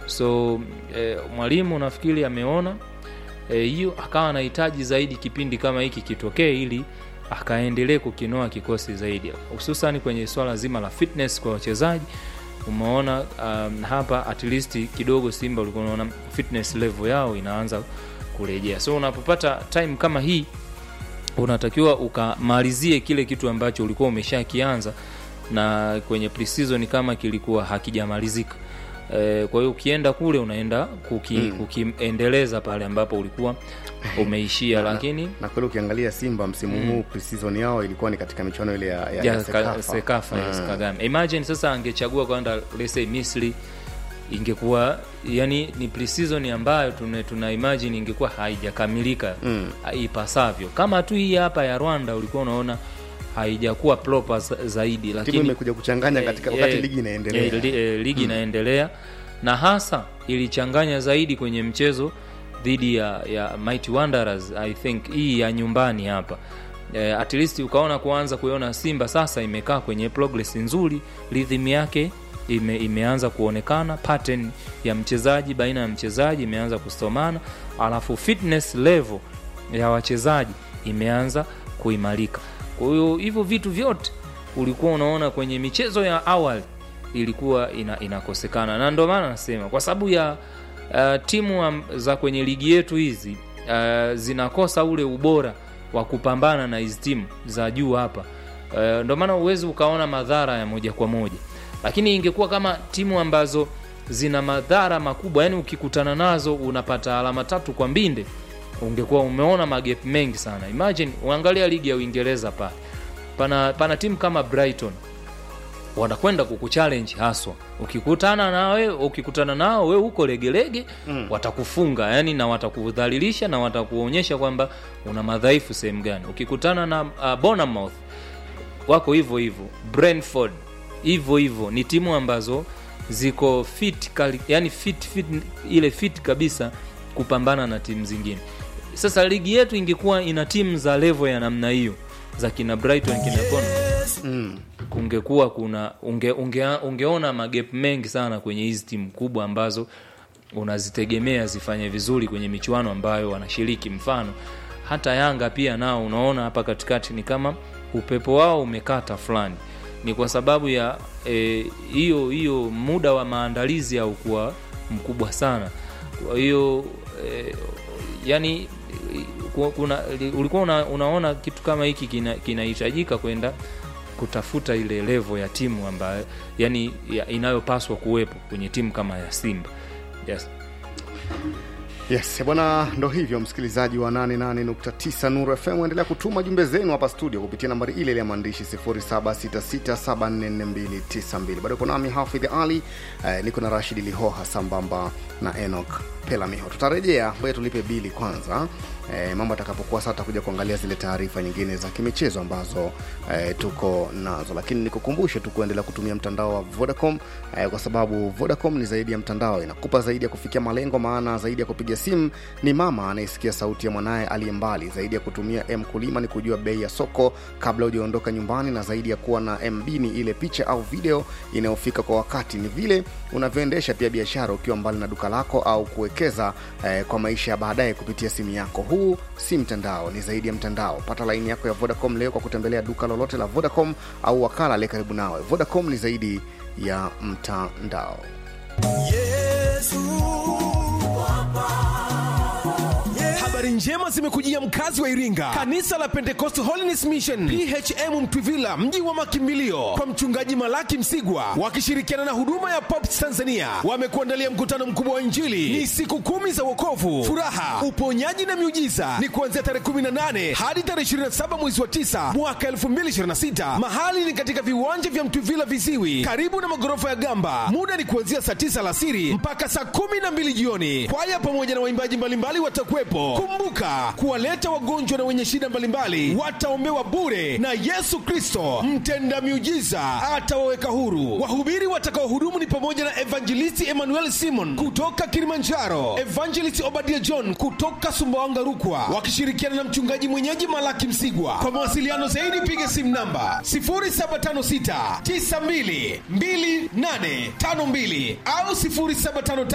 so e, mwalimu nafikiri ameona hiyo e, akawa anahitaji zaidi kipindi kama hiki kitokee ili akaendelee kukinoa kikosi zaidi hususan kwenye swala zima la fitness kwa wachezaji umeona um, hapa at least kidogo simba ulikuwa unaona fitness level yao inaanza kurejea so unapopata time kama hii unatakiwa ukamalizie kile kitu ambacho ulikuwa umeshakianza na kwenye preseason kama kilikuwa hakijamalizika e, kwa hiyo ukienda kule unaenda kuki, mm. kukiendeleza pale ambapo ulikuwa umeishia Na- lakini na kweli ukiangalia simba msimu huu preseason yao ilikuwa ni katika michuano ile ya, ya, ya, ya ka, Sekafa. sekafa yes, Mm. kagame imagine sasa angechagua kwenda lese misri ingekuwa yani ni preseason ambayo tuna, tuna imagine ingekuwa haijakamilika Mm. ipasavyo kama tu hii hapa ya rwanda ulikuwa unaona haijakuwa proper za- zaidi timu lakini imekuja kuchanganya Eh, katika eh, wakati ligi inaendelea eh, li- eh, ligi inaendelea na hasa ilichanganya zaidi kwenye mchezo dhidi ya, ya Mighty Wanderers I think hii ya nyumbani hapa eh, at least ukaona kuanza kuiona Simba sasa imekaa kwenye progress nzuri, rhythm yake ime, imeanza kuonekana, pattern ya mchezaji baina ya mchezaji imeanza kusomana, alafu fitness level ya wachezaji imeanza kuimarika. Kwa hiyo hivyo vitu vyote ulikuwa unaona kwenye michezo ya awali ilikuwa ina, inakosekana, na ndio maana nasema kwa sababu ya uh, timu am- za kwenye ligi yetu hizi uh, zinakosa ule ubora wa kupambana na hizi timu za juu hapa uh, ndio maana uwezi ukaona madhara ya moja kwa moja, lakini ingekuwa kama timu ambazo zina madhara makubwa, yani ukikutana nazo unapata alama tatu kwa mbinde, ungekuwa umeona magep mengi sana. Imagine uangalia ligi ya Uingereza pale, pana, pana timu kama Brighton wanakwenda kukuchallenge haswa ukikutana nawe ukikutana nao we huko legelege mm. watakufunga yani na watakudhalilisha na watakuonyesha kwamba una madhaifu sehemu gani ukikutana na uh, Bournemouth wako hivyo hivyo Brentford hivyo hivyo ni timu ambazo ziko fit kali, yani fit, fit ile fit kabisa kupambana na timu zingine sasa ligi yetu ingekuwa ina timu za level ya namna hiyo za kina Brighton kina Bournemouth mm. kungekuwa kuna unge, unge, ungeona magep mengi sana kwenye hizi timu kubwa ambazo unazitegemea zifanye vizuri kwenye michuano ambayo wanashiriki mfano hata yanga pia nao unaona hapa katikati ni kama upepo wao umekata fulani ni kwa sababu ya eh, hiyo hiyo muda wa maandalizi haukuwa mkubwa sana kwa hiyo eh, yani ku- kuna ulikuwa una, unaona kitu kama hiki kina- kinahitajika kwenda kutafuta ile levo ya timu ambayo yani ya, inayopaswa kuwepo kwenye timu kama ya simba yes. yes bwana ndo hivyo msikilizaji wa 88.9 nuru fm endelea kutuma jumbe zenu hapa studio kupitia nambari ile ile ya maandishi 0766744292 bado uko nami hafidh ali eh, niko na rashidi lihoha sambamba na enok pelamiho tutarejea ngoja tulipe bili kwanza eh, mambo atakapokuwa sasa tutakuja kuangalia zile taarifa nyingine za kimichezo ambazo eh, tuko nazo lakini nikukumbushe tu kuendelea kutumia mtandao wa vodacom eh, kwa sababu vodacom ni zaidi ya mtandao inakupa zaidi ya kufikia malengo maana zaidi ya kupiga simu ni mama anayesikia sauti ya mwanaye aliye mbali zaidi ya kutumia mkulima ni kujua bei ya soko kabla hujaondoka nyumbani na zaidi ya kuwa na mb ni ile picha au video inayofika kwa wakati ni vile unavyoendesha pia biashara ukiwa mbali na duka lako au kuwekeza eh, kwa maisha ya baadaye kupitia simu yako huu si mtandao ni zaidi ya mtandao pata laini yako ya vodacom leo kwa kutembelea duka lolote la vodacom au wakala aliye karibu nawe vodacom ni zaidi ya mtandao habari njema zimekujia mkazi wa iringa kanisa la pentecost holiness mission phm mtwivila mji wa makimbilio kwa mchungaji malaki msigwa wakishirikiana na huduma ya pops tanzania wamekuandalia mkutano mkubwa wa injili ni siku kumi za wokovu furaha uponyaji na miujiza ni kuanzia tarehe 18 hadi tarehe 27 mwezi wa 9 mwaka 2026 mahali ni katika viwanja vya mtwivila viziwi karibu na magorofa ya gamba muda ni kuanzia saa 9 alasiri mpaka saa 12 jioni kwaya pamoja na waimbaji mbalimbali watakuwepo kumbuka kuwaleta wagonjwa na wenye shida mbalimbali wataombewa bure na yesu kristo mtenda miujiza atawaweka huru wahubiri watakaohudumu ni pamoja na evangelisti emmanuel simon kutoka kilimanjaro evangelist obadia john kutoka sumbawanga rukwa wakishirikiana na mchungaji mwenyeji malaki msigwa kwa mawasiliano zaidi piga simu namba 0756 92 2852 au 0755